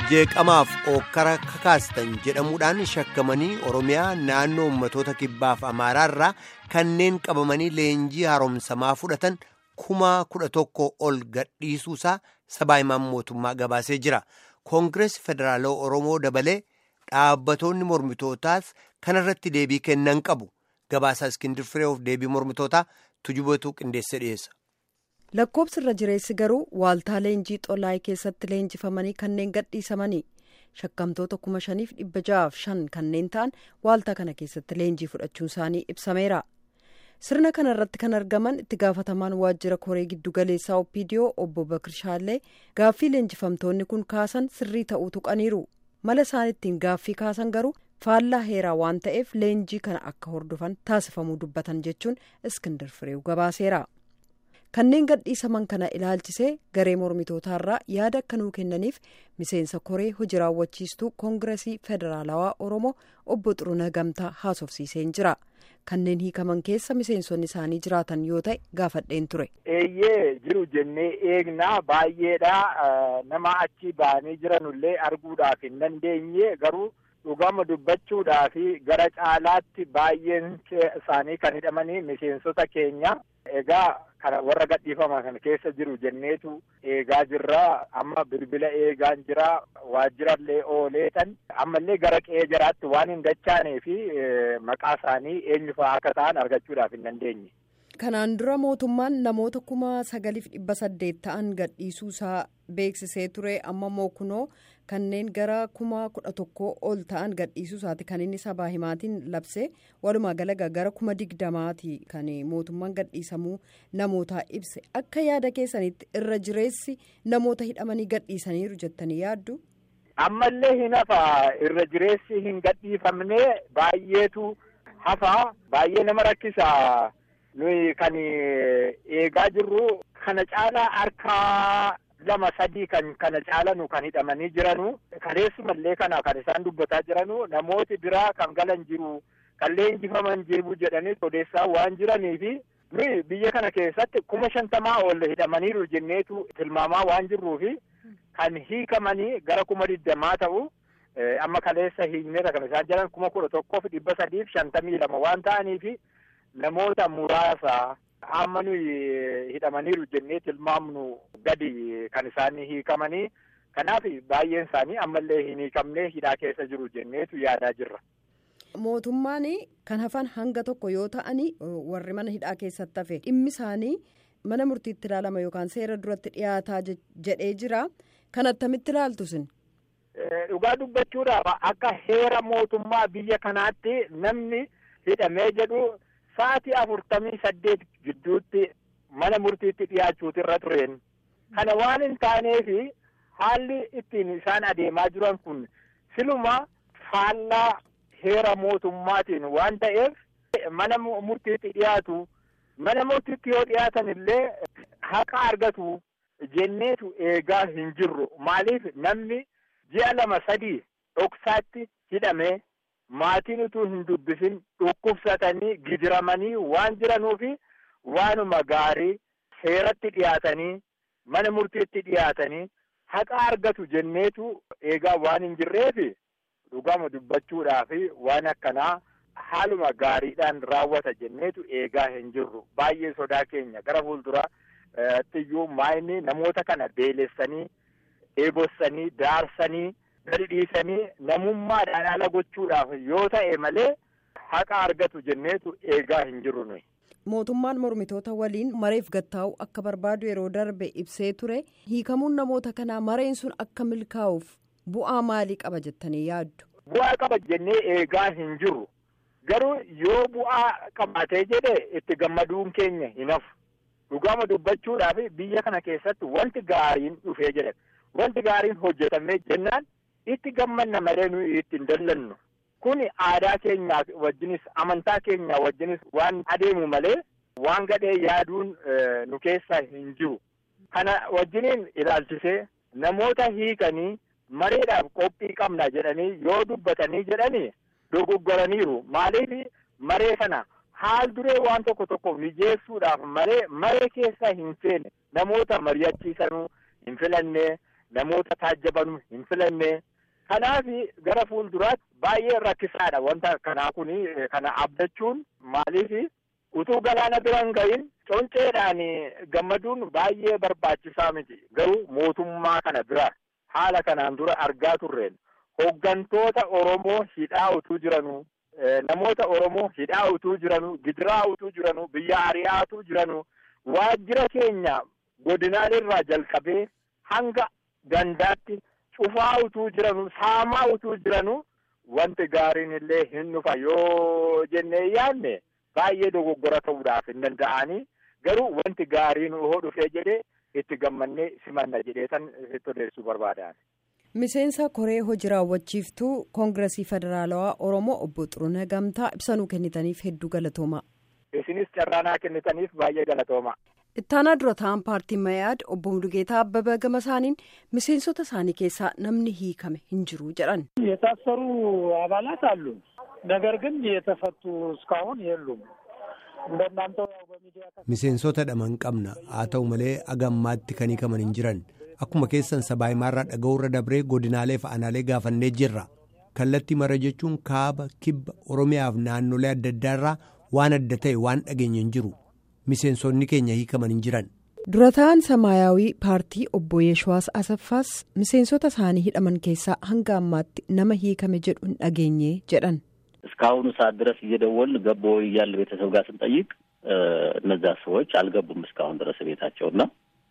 jeeqamaaf ookkara kakaastan jedhamuudhaan shakkamanii oromiyaa naannoo ummatoota kibbaaf amaaraarraa kanneen qabamanii leenjii haaromsamaa fudhatan kuma kudha tokko ol gadhiisuusaa sabaa himaan mootummaa gabaasee jira koongirees federaalaa oromoo dabalee dhaabbatoonni mormitootaas kanarratti deebii kennan qabu gabaasaa iskindir firee'oof deebii mormitootaa tujubatu qindeessee dhiyeessa. lakkoobsi irra jireessi garuu waaltaa leenjii xolaayii keessatti leenjifamanii kanneen gadhiisamanii shakkamtoota kuma shaniif dhibba ja'aaf shan kanneen ta'an waaltaa kana keessatti leenjii fudhachuun isaanii ibsameera sirna kana irratti kan argaman itti gaafatamaan waajjira koree giddugaleessaa opiidiyoo obbo bakir shaallee gaaffii leenjifamtoonni kun kaasan sirrii ta'uu tuqaniiru mala isaan ittiin gaaffii kaasan garuu faallaa heeraa waan ta'eef leenjii kana akka hordofan taasifamuu dubbatan jechuun iskindir fireew gabaaseera. kanneen gadhiisaman kana ilaalchisee garee mormitootaarraa yaada akka nuu kennaniif miseensa koree hojii raawwachiistuu koongiresii federaalawaa oromoo obbo xuruna gamtaa haasofsiiseen jira kanneen hiikaman keessa miseensonni isaanii jiraatan yoo ta'e gaafadheen ture. eeyyee jiru jennee eegnaa baay'eedha nama achi ba'anii jiranullee arguudhaaf hin dandeenye garuu dhugama dubbachuudhaaf gara caalaatti baay'een isaanii kan hidhamanii miseensota keenya egaa. kana warra gadhiifaman kan keessa jiru jenneetu eegaa jirra amma bilbila eegaan jira waajjirallee ooleetan ammallee gara qe'ee jiraatti waan hin dachaanee fi maqaa isaanii eenyu fa'aa akka ta'an argachuudhaaf hin dandeenye. kanaan dura mootummaan namoota kuma sagaliif dhibba saddeet ta'an gadhiisuusaa beeksisee ture amma mookunoo kanneen gara kuma kudha tokkoo ol ta'an gadhiisuusaati kan inni sabaa himaatiin labse walumaa galagaa gara kuma digdamaati kan mootummaan gadhiisamuu namootaa ibse akka yaada keessanitti irra jireessi namoota hidhamanii gadhiisaniiru jettanii yaaddu. ammallee hin hafa irra jireessi hin gadhiifamne baay'eetu hafa baay'ee nama rakkisa. nuyi kan eegaa jirru kana caalaa harkaa lama sadii kan kana caalanu kan hidhamanii jiranu kaleessumallee kana kan isaan dubbataa jiranu namooti biraa kan galan jiru kan leenjifaman jiru jedhanii odeessaa waan jiraniifi nuyi biyya kana keessatti kuma shantamaa ol hidhamaniiru jenneetu tilmaamaa waan jirruufi kan hiikamanii gara kuma digdamaa ta'u amma kaleessa hiikneera kan isaan jiran kuma kudha tokkoof dhibba sadiif shantamii lama waan ta'aniifi namoota muraasa amma nuyi hidhamaniiru jennee tilmaamnu gadi kan isaanii hiikamanii kanaaf baay'een isaanii ammallee hin hiikamne hidhaa keessa jiru jenneetu yaadaa jirra. mootummaan kan hafan hanga tokko yoo ta'anii warri mana hidhaa keessatti hafe dhimmi isaanii mana murtiitti ilaalama yookaan seera duratti dhiyaataa jedhee jira kan attamitti ilaaltu sin. dhugaa dubbachuudhaaf akka heera mootummaa biyya kanaatti namni hidhamee jedhu. sa'aatii afurtamii saddeet gidduutti mana murtiitti dhiyaachuutu irra tureen kana waan hin taaneefi haalli ittiin isaan adeemaa jiran kun siluma faallaa heera mootummaatiin waan ta'eef mana murtiitti dhiyaatu mana murtiitti yoo dhiyaatan illee haqa argatu jenneetu eegaa hin jirru maaliif namni ji'a lama sadii dhoksaatti hidhamee maatiin utuu hin dubbisin dhukkubsatanii gidiramanii waan jiranuufi waanuma gaarii seeratti dhiyaatanii mana murtiitti dhiyaatanii haqa argatu jenneetu eegaa waan hin jirreefi dhugama dubbachuudhaafi waan akkanaa haaluma gaariidhaan raawwata jenneetu eegaa hin jirru baay'ee sodaa keenya gara fuulduraatti iyyuu maayini namoota kana beelessanii eebossanii daarsanii. gadi dhiisanii namummaadhaan ala gochuudhaaf yoo ta'e malee haqa argatu jenneetu eegaa hin jirru nuyi. mootummaan mormitoota waliin mareef gattaa'u akka barbaadu yeroo darbe ibsee ture hiikamuun namoota kanaa mareen sun akka milkaa'uuf bu'aa maalii qaba jettanii yaaddu. bu'aa qaba jennee eegaa hin jirru garuu yoo bu'aa qabaatee jedhe itti gammaduun keenya hin hafu dhugaama dubbachuudhaaf biyya kana keessatti wanti gaariin dhufee jedhe wanti gaariin hojjetamee jennaan. itti gammanna malee nuyi itti hin dallannu kun aadaa keenya wajjinis amantaa keenya wajjinis waan adeemu malee waan gadhee yaaduun nu keessa hin jiru kana wajjiniin ilaalchisee namoota hiikanii mareedhaaf qophii qabna jedhanii yoo dubbatanii jedhanii dogoggoraniiru maaliif maree sana haal duree waan tokko tokko mijeessuudhaaf malee maree keessa hin seene namoota mari'achiisanuu hin filannee namoota taajjabanu hin filanne kanaaf gara fuulduraatti baay'ee rakkisaadha wanta kanaa kun kana abdachuun maaliif utuu galaana bira hin gahin conceedhaan gammaduun baay'ee barbaachisaa miti garuu mootummaa kana bira haala kanaan dura argaa turreen hooggantoota Oromoo hidhaa utuu jiranuu namoota Oromoo hidhaa utuu jiranuu gidiraa utuu jiranuu biyya ari'aa utuu jiranuu waajjira keenya godinaalee jalqabee hanga gandaatti cufaa utuu jiranuu saamaa utuu jiranuu wanti gaariin illee hin dhufa yoo jennee yaadne baay'ee dogoggora ta'uudhaaf hin danda'anii garuu wanti gaariin hoo dhufee jedhee itti gammannee simanna jedhee san itti odeessuu barbaadan. miseensa koree hojii raawwachiiftuu koongiresii federaalawaa oromoo obbo Xuruunee Gamtaa ibsanuu kennitaniif hedduu galatooma. isinis carraanaa kennitaniif baay'ee galatooma. ittaanaa dura ta'an paartiin mayaad obbo Mulugeetaa Abbabaa gama isaaniin miseensota isaanii keessaa namni hiikame hin jiru jedhan. የታሰሩ አባላት አሉ ነገር ግን የተፈቱ እስካሁን የሉም እንደናንተው ያው በሚዲያ miseensota dhaman qabna haa ta'u malee agammaatti kan hiikaman hin jiran akkuma keessan sabaahimaarraa dhaga'uurra dabree godinaalee fi aanaalee gaafannee jirra kallattii mara jechuun kaaba kibba oromiyaaf naannolee adda addaarraa waan adda ta'e waan dhageenye hin jiru miseensonni keenya hiikaman hin jiran. dura ta'an samaayyaawii paartii obbo Yeeshuwaas Asaffaas miseensota isaanii hidhaman keessaa hanga ammaatti nama hiikame jedhu hin dhageenye jedhan. እስካሁኑ ሰዓት ድረስ እየደወልን ገቦ እያለ ቤተሰብ ጋር ስንጠይቅ እነዛ ሰዎች አልገቡም እስካሁን ድረስ ቤታቸውና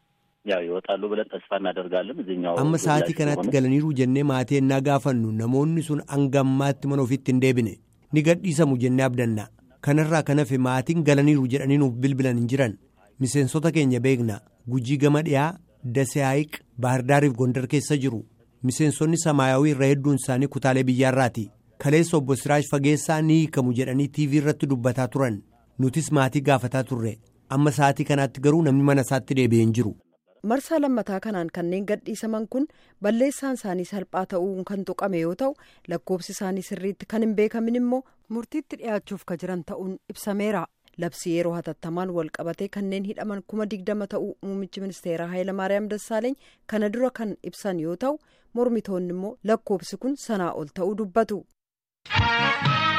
ያው ይወጣሉ ብለን ተስፋ እናደርጋለን። እዚህኛው amma sa'aatii kanaatti galaniiru jennee maatii ennaa gaafannu namoonni sun hanga ammaatti mana ofiitti hin deebine ni gadhiisamu jennee abdanna kanarraa kan hafe maatiin galaniiru jedhanii nuuf bilbilan hin jiran miseensota keenya beekna gujii gama dhiyaa dasee haayiq baahirdaariif gondar keessa jiru miseensonni samaayawii irra hedduun isaanii kutaalee biyyaarraati kaleessa obbo Siraaj Fageessaa ni hiikamu jedhanii tiivii irratti dubbataa turan nutis maatii gaafataa turre amma sa'aatii kanaatti garuu namni mana isaatti deebi'ee hin jiru. marsaa lammataa kanaan kanneen gadhiisaman kun balleessaan isaanii salphaa ta'uun kan tuqame yoo ta'u lakkoofsi isaanii sirriitti kan hin beekamin immoo murtiitti dhiyaachuuf ka jiran ta'uun ibsameera labsii yeroo hatattamaan wal qabatee kanneen hidhaman kuma digdama ta'uu muummichi ministeeraa Hayilamaariyaam Dassaaleeny kana dura kan ibsan yoo ta'u mormitoonni immoo lakkoofsi kun sanaa ol ta'uu dubbatu.